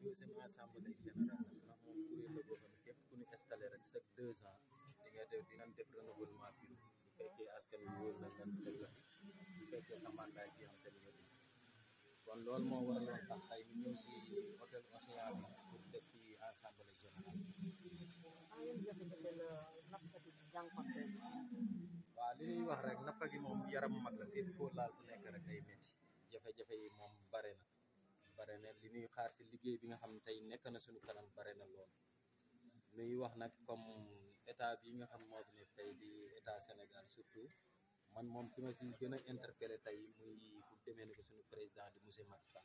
deuxième assemblée générale ndax moom kuréel la boo xam ne képp ku ñu installé rek chaque deux ans di nga def dinañ def renouvellement bureau bu fekkee askan wi wóor na nga teg la bu fekkee sa mandat ji am tamit nga kon loolu moo waraloon tax tey ñu ñëw si hôtel Océan bi pour def fi assemblée générale waaw li ñuy wax rek nappa gi moom yaram mag la fépp foo laal fu nekk rek day métti jafe-jafe yi moom bare na bare na li ñuy xaar si liggéey bi nga xam ne tey nekk na suñu kanam bare na lool ñuy wax nag comme état bi nga xam moo fi ne tey di état Sénégal surtout man moom ki ma si gën a interpellé tey muy fu demee ne ko suñu président di monsieur Macky Sall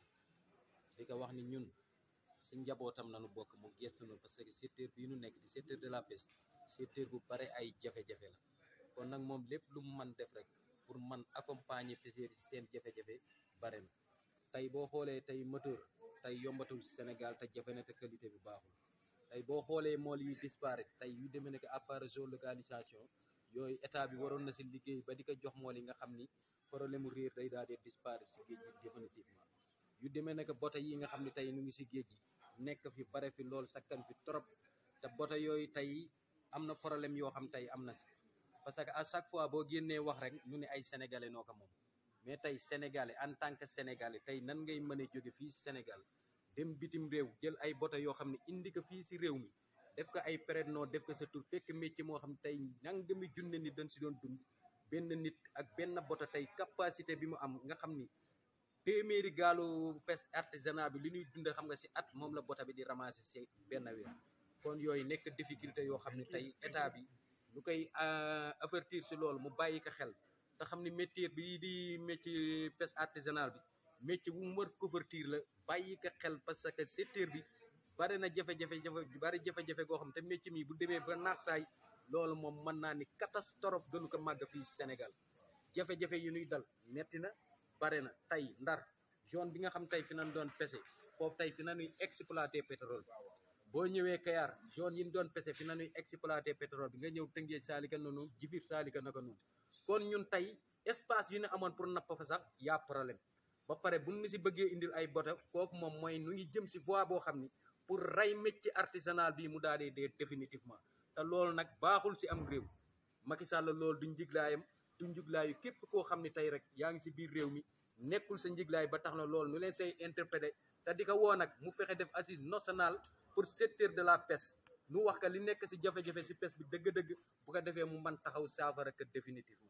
di ko wax ni ñun si njabootam nañu bokk mu gestu nu parce que secteur bii nu nekk di secteur de la pêche secteur bu bare ay jafe-jafe la kon nag moom lépp lu mu man def rek pour man accompagner pêcheurs yi si seen jafe-jafe bare na tey boo xoolee tey moteur tey yombatul si Sénégal te jafe na te qualité bi baaxul tey boo xoolee mool yi disparaître tey yu demee ne que appareil géolocalisation yooyu état bi waroon na si liggéey ba di ko jox mool yi nga xam ni problème mu réer day daal di disparaître si géej gi définitivement yu demee ne que bote yi nga xam ne tey ñu ngi si géej gi nekk fi bare fi lool sakkan fi trop te bote yooyu tey am na problème yoo xam tey am na si parce que à chaque fois boo génnee wax rek ñu ne ay sénégalais noo ko moom mais tey sénégalais en tant que sénégalais tey nan ngay mën a jóge fii si Sénégal dem bitim réew jël ay bote yoo xam ne indi ko fii si réew mi def ko ay période noo def ko sa tur fekk métier moo xam ne tey nangami junne nit dañ si doon dund benn nit ak benn bote tey capacité bi mu am nga xam ni téeméeri gaalu pêche artisanat bi li ñuy dund xam nga si at moom la bote bi di ramasser si benn weer kon yooyu nekk difficulté yoo xam ne tey état bi lu koy avertir si loolu mu bàyyi ko xel te xam ni métier bi di métier pêche artisanal bi métier bu mu war couverture la bàyyi ko xel parce que secteur bi bari na jafe-jafe jafe bari jafe-jafe goo xam te métier mi bu demee ba naax saay loolu moom mën naa ni catastrophe gënu ko màgg fii Sénégal jafe-jafe yu ñuy dal metti na bare na tey ndar zone bi nga xam tey fi nañ doon pêcher foofu tey fi nañuy exploiter pétrole boo ñëwee Kayar zone yi ñu doon pêcher fi nañuy exploiter pétrole bi nga ñëw Tëngéej saalika noonu jifir saalika naka noonu kon ñun tey espace yu ñu amoon pour napp fa sax y'a problème ba pare bu ñu si bëggee indil ay bota kooku moom mooy nu ngi jëm si voie boo xam ni pour rey métier artisanal bi mu daal di dee définitivement te loolu nag baaxul si am réew Macky Sall loolu du njiglaayam du njiglaayu képp koo xam ne tey rek yaa ngi si biir réew mi nekkul sa njiglaay ba tax na loolu nu leen say interprété te di ko woo nag mu fexe def assise nationale pour secteur de la pêche nu wax ka li nekk si jafe-jafe si pêche bi dëgg-dëgg bu ko defee mu mën taxaw saafara que définitivement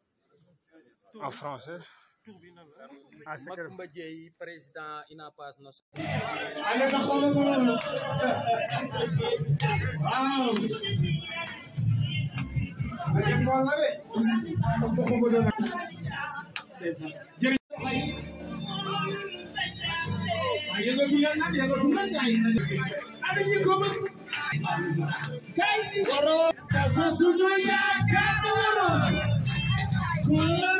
En français. Ah, c'est que- Macoumba Dieye président INAPAS national Allez, na xoolal ko loolu. Waaw. Dañu mool la de. Am ko ko doon. Jërëjëf xay. Ay yëngatu leen nag yëngatu leen ay. Ana ñi ko bëgg. Kay. Sa suñu yaakaar. Ku la